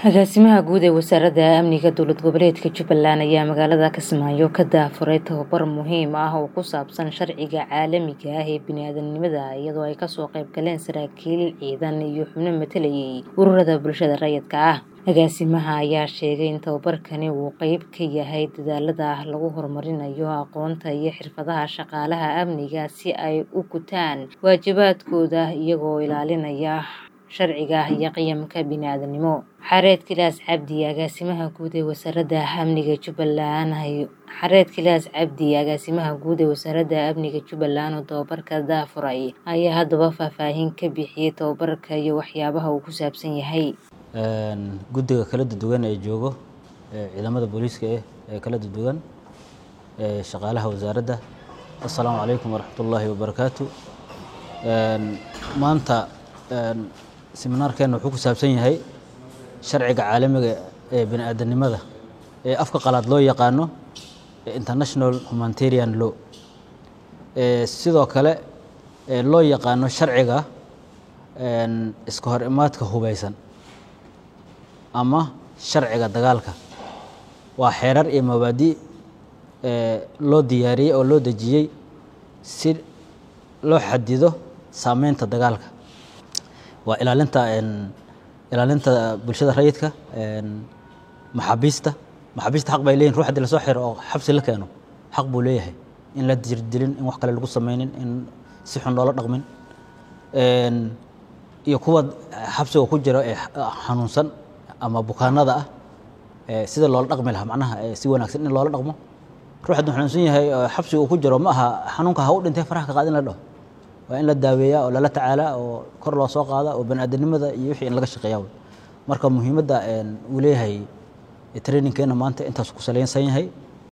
agaasimaha guud ee wasaaradda amniga dowlad goboleedka jubbaland ayaa magaalada kismaayo ka daafuray tababar muhiim ah oo ku saabsan sharciga caalamiga ah ee biniaadanimada iyadoo ay kasoo qayb galeen saraakiil ciidan iyo xubno matalayay ururada bulshada rayidka ah agaasimaha ayaa sheegay in tababarkani uu qeyb ka yahay dadaalada lagu horumarinayo aqoonta iyo xirfadaha shaqaalaha amniga si ay u gutaan waajibaadkooda iyagoo ilaalinaya sharciga iyo qiyamka biniaadanimo xareed kilaas cabdi agaasimaha guud ee wasaaradda amniga jubbaland xareed kilaas cabdi agaasimaha guud ee wasaaradda amniga jubbaland oo tababarka daafuray ayaa haddaba faahfaahin ka bixiyey tababarka iyo waxyaabaha uu ku saabsan yahay guddiga kala duwan ee joogo ciidamada booliiska eh ee kala duwan shaqaalaha wasaaradda assalaamu calaykum waraxmatullaahi wabarakaatu maanta seminaarkeena wuxuu ku saabsan yahay sharciga caalamiga ee bini aadanimada ee afka qalaad loo yaqaano international humanitarian law sidoo kale loo yaqaano sharciga iska hor imaadka hubeysan ama sharciga dagaalka waa xeerar iyo mabaadi loo diyaariyey oo loo dejiyey si loo xadido saameynta dagaalka waa ilaalinta ilaalinta bulshada rayidka maxaabiista maxaabiista xaq bay leyihin ruux haddii lasoo xiro oo xabsi la keeno xaq buu leeyahay in la dirdilin in wax kale lagu sameynin in si xun loola dhaqmin iyo kuwa xabsiga ku jira ee xanuunsan ama bukaanada ah sida loola dhaqmi lahaa macnaha si wanaagsan in loola dhaqmo ruux hadduu xanuunsan yahay xabsiga uu ku jiro ma aha xanuunka ha u dhintay faraha ka qaad in la dhaho waa in la daaweeyaa oo lala tacaalaa oo kor loo soo qaada oo bani aadanimada iyo wixii in laga shaqeeya marka muhiimadda uu leeyahay trainingkeena maanta intaas ku salaysan yahay